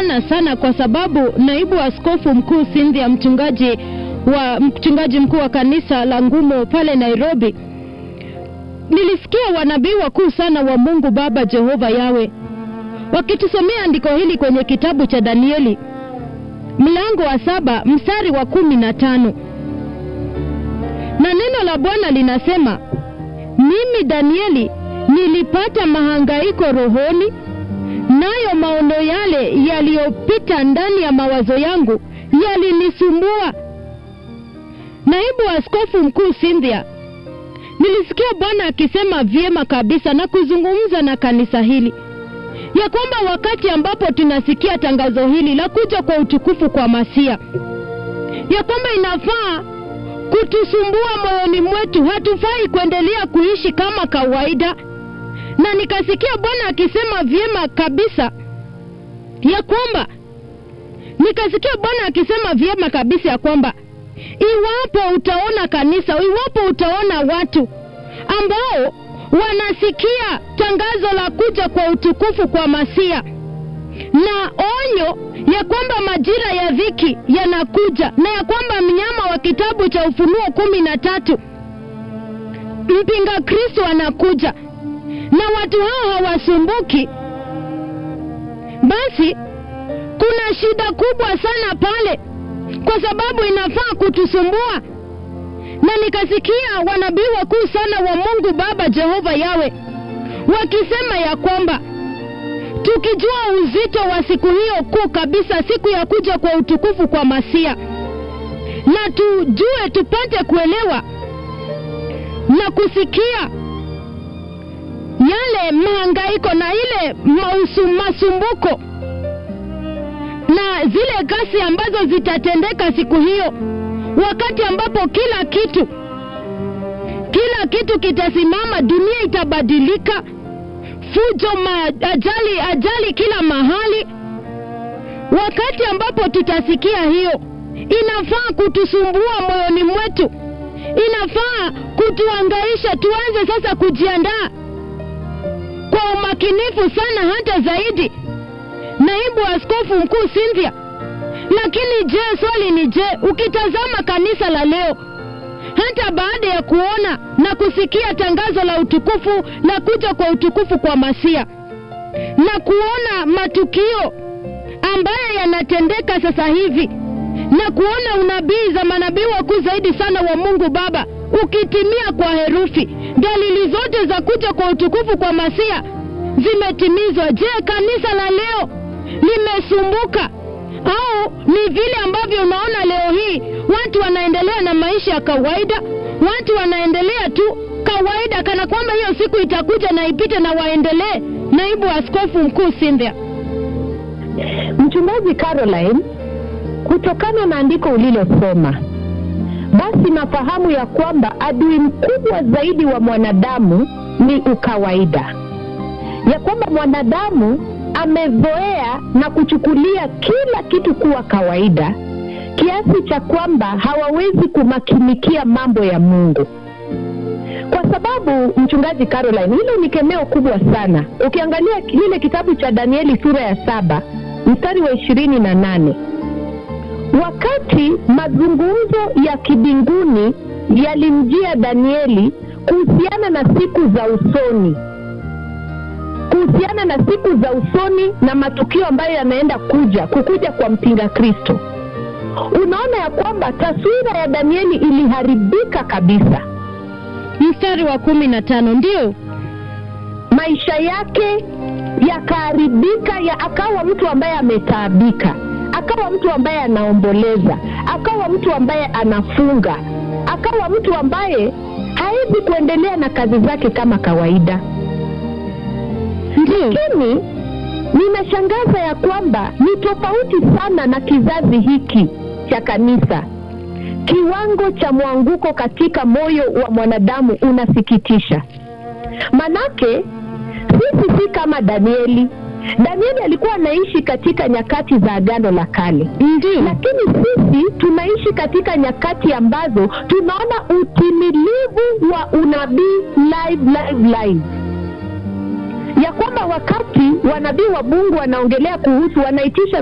Bwana sana kwa sababu naibu askofu mkuu Cynthia, mchungaji wa mchungaji mkuu wa kanisa la Ngumo pale Nairobi, nilisikia wanabii wakuu sana wa Mungu Baba Jehova Yawe wakitusomea andiko hili kwenye kitabu cha Danieli mlango wa saba mstari wa kumi na tano na neno la Bwana linasema, mimi Danieli nilipata mahangaiko rohoni, nayo maono yale yaliyopita ndani ya mawazo yangu yalinisumbua. Naibu askofu mkuu Cynthia, nilisikia Bwana akisema vyema kabisa na kuzungumza na kanisa hili ya kwamba wakati ambapo tunasikia tangazo hili la kuja kwa utukufu kwa Masia, ya kwamba inafaa kutusumbua moyoni mwetu, hatufai kuendelea kuishi kama kawaida. Na nikasikia Bwana akisema vyema kabisa ya kwamba nikasikia Bwana akisema vyema kabisa ya kwamba iwapo utaona kanisa, iwapo utaona watu ambao wanasikia tangazo la kuja kwa utukufu kwa Masia na onyo ya kwamba majira ya dhiki yanakuja na ya kwamba mnyama wa kitabu cha Ufunuo kumi na tatu mpinga Kristo anakuja na watu hao hawasumbuki, basi kuna shida kubwa sana pale, kwa sababu inafaa kutusumbua. Na nikasikia wanabii wakuu sana wa Mungu Baba Jehova Yawe wakisema ya kwamba tukijua uzito wa siku hiyo kuu kabisa, siku ya kuja kwa utukufu kwa Masia, na tujue tupate kuelewa na kusikia yale mahangaiko na ile mausu, masumbuko na zile kasi ambazo zitatendeka siku hiyo, wakati ambapo kila kitu kila kitu kitasimama, dunia itabadilika fujo ma, ajali ajali kila mahali. Wakati ambapo tutasikia hiyo, inafaa kutusumbua moyoni mwetu, inafaa kutuangaisha. Tuanze sasa kujiandaa kwa umakinifu sana, hata zaidi, naibu askofu mkuu Cynthia. Lakini je, swali ni je, ukitazama kanisa la leo hata baada ya kuona na kusikia tangazo la utukufu la kuja kwa utukufu kwa Masia na kuona matukio ambayo yanatendeka sasa hivi na kuona unabii za manabii wakuu zaidi sana wa Mungu Baba ukitimia kwa herufi, dalili zote za kuja kwa utukufu kwa Masia zimetimizwa. Je, kanisa la leo limesumbuka au ni vile ambavyo unaona leo hii watu wanaendelea na maisha ya kawaida, watu wanaendelea tu kawaida, kana kwamba hiyo siku itakuja na ipite na waendelee. Naibu askofu mkuu Cynthia. Mchungaji Caroline, kutokana na andiko ulilosoma, basi nafahamu ya kwamba adui mkubwa zaidi wa mwanadamu ni ukawaida, ya kwamba mwanadamu amezoea na kuchukulia kila kitu kuwa kawaida kiasi cha kwamba hawawezi kumakinikia mambo ya Mungu. Kwa sababu mchungaji Caroline, hilo ni kemeo kubwa sana. Ukiangalia kile kitabu cha Danieli sura ya saba mstari wa ishirini na nane wakati mazungumzo ya kibinguni yalimjia Danieli kuhusiana na siku za usoni kuhusiana na siku za usoni na matukio ambayo yanaenda kuja kukuja kwa mpinga Kristo, unaona ya kwamba taswira ya Danieli iliharibika kabisa. Mstari wa kumi na tano ndio Maisha yake yakaharibika, ya akawa mtu ambaye ametaabika, akawa mtu ambaye anaomboleza, akawa mtu ambaye anafunga, akawa mtu ambaye hawezi kuendelea na kazi zake kama kawaida. ndio Lakini ninashangaza ya kwamba ni tofauti sana na kizazi hiki cha kanisa. Kiwango cha mwanguko katika moyo wa mwanadamu unasikitisha. Manake sisi si kama Danieli. Danieli alikuwa anaishi katika nyakati za Agano la Kale, ndio lakini sisi tunaishi katika nyakati ambazo tunaona utimilivu wa unabii live live live ya kwamba wakati wanabii wa Mungu wanaongelea kuhusu wanaitisha